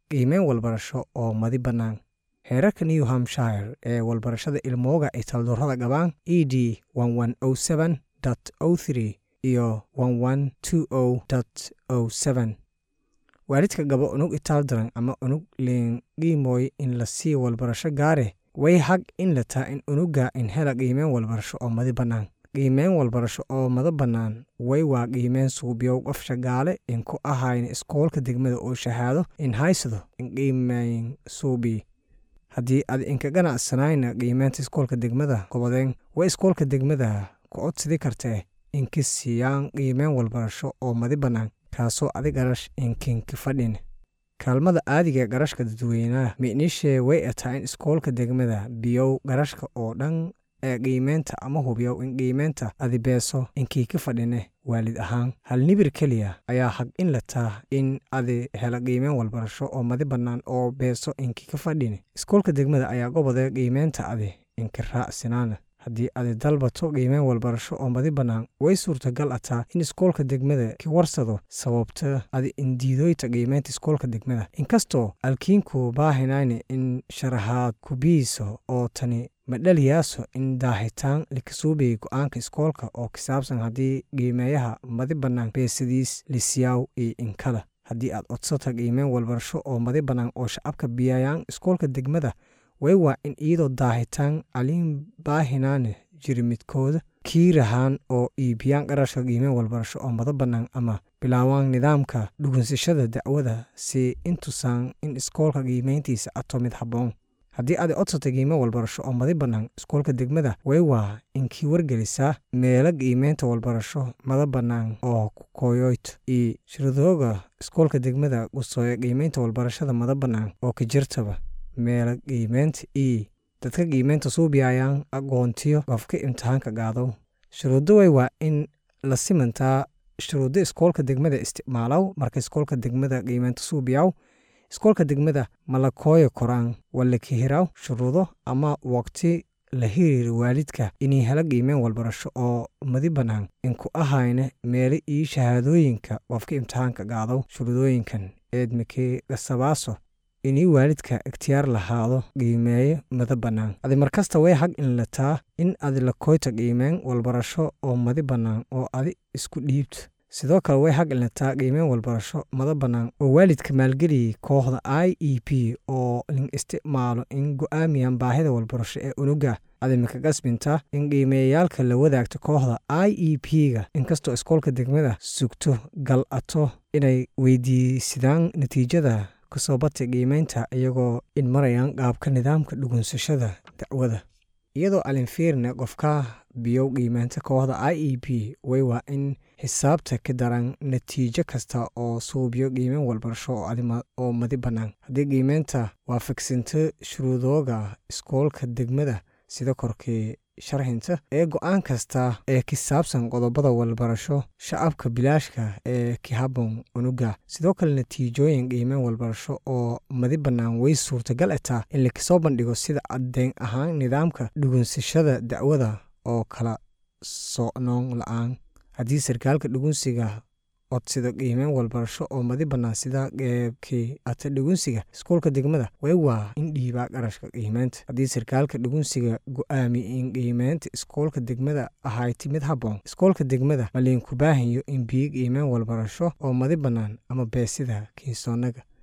qiimeyn walbarasho oo madi bannaan heerarka new hampshire ee walbarashada ilmooga ay taldurrada qabaan e d iyo waalidka gabo unug itaaldaran ama unug liinqiimooy in la sii walbarasho gaare way hag in la taa in unuga in hela qiimeyn walbarasho oo madi bannaan qiimeyn walbarasho oo mada bannaan way waa qiimeyn suubiyow qof shagaale in ku ahayn iskoolka degmada oo shahaado in haysado in qiimeyn suubi haddii ad inka ganacsanayna qiimeynta iskoolka degmada qobodeen way iskoolka degmada ku codsidi kartee inka siiyaan qiimeyn walbarasho oo madi bannaan kaasoo adi garash inkinka fadhin kaalmada aadiga garashka dadweynaha micniishee way ataa in iskoolka degmada biyow garashka oo dhan ee qiimeynta ama hubiyow in qiimeynta adi beeso inkii ka fadhine waalid ahaan hal nibir keliya ayaa hag in la taa in adi hela qiimeyn walbarasho oo madi bannaan oo beeso inkii ka fadhine iskoolka degmada ayaa gobodee qiimeynta adi inka raacsinaana haddii adi dalbato qiimeyn walbarasho oo madi bannaan way suurtagal ataa in iskoolka degmada ki warsado sababta adi indiidoyta qiimeynta iskoolka degmada inkastoo alkiinku baahinayna in sharaxaad kubiiso oo tani madhaliyaaso in daahitaan likasuubiyay go-aanka iskoolka oo kisaabsan haddii qiimeeyaha madi bannaan beesadiis lisiyaaw iyo inkada haddii aad codsata qiimeyn walbarasho oo madi bannaan oo shacabka biyayaan iskoolka degmada way waa in iyadoo daahitaan aliin baahinaane jiri midkooda kiirahaan oo iibiyaan qarashka qiimeyn walbarasho oo mada bannaan ama bilaawaan nidaamka dhugunsashada dacwada si intusaan in iskoolka qiimeyntiisa ato mid habboon haddii aad codsata qiimeyn walbarasho oo madi bannaan iskoolka degmada way waa inkii wargelisaa meelo qiimeynta walbarasho mada bannaan oo kukoyoyt iyo shiradooga iskoolka degmada gusooya qiimeynta walbarashada mada bannaan oo ka jirtaba meelo qiimeynta io dadka qiimeynta suubiyayaan aqoontiyo qofka imtixaanka qaadow shuruuddo way waa in la simantaa shuruuddo iskoolka degmada isticmaalow marka iskoolka degmada qiimeynta suubiyaw iskoolka degmada malakooya koraan wala kahiraw shuruudo ama waqti la hiriira waalidka inay hela qiimeyn walbarasho oo madi bannaan inku ahayna meelo iyo shahaadooyinka qofka imtixaanka qaadow shuruudooyinkan eedmikee qasabaaso inii waalidka ikhtiyaar lahaado qiimeeyo mada bannaan adi markasta way hag in lataa in adi lakoyta qiimeyn walbarasho oo madi bannaan oo adi isku dhiibto sidoo kale way hag in lataa qiimeyn walbarasho mada bannaan oo waalidka maalgeliyay kooxda i e p oo lin isticmaalo in go'aamiyaan baahida walbarasho ee unuga adimika qasbinta in qiimeeyayaalka la wadaagto kooxda i e p ga inkastoo iskoolka degmada sugto gal ato inay weydiisidaan natiijada kasoo batay qiimeynta iyagoo in marayaan qaabka nidaamka dhugunsashada dacwada iyadoo alinfiirne qofka biyow qiimeynta kooxda i e p way waa in xisaabta ka daran natiijo kasta oo suubiyo qiimeyn walbarasho oo madi bannaan haddii qiimeynta waafaqsinto shuruudooga iskoolka degmada sida korkii sharxinta ee go-aan kasta ee kisaabsan qodobada walbarasho shacabka bilaashka ee kihabon unuga sidoo kale natiijooyin qiimeyn walbarasho oo madi bannaan way suurtagal ataa in lakasoo bandhigo sida caddeyn ahaan nidaamka dhugunsashada dacwada oo kala socnoon la-aan haddii sarkaalka dhugunsiga codsida qiimeyn walbarasho oo madi bannaan sida qeybkii ata dhugunsiga iskoolka degmada way waa in dhiibaa qarashka qiimeynta haddii sarkaalka dhugunsiga go-aami in qiimeynta iskoolka degmada ahayti mid habboon iskoolka degmada maliinku baahanyo in biyo qiimeyn walbarasho oo madi bannaan ama beesida kiisoonaga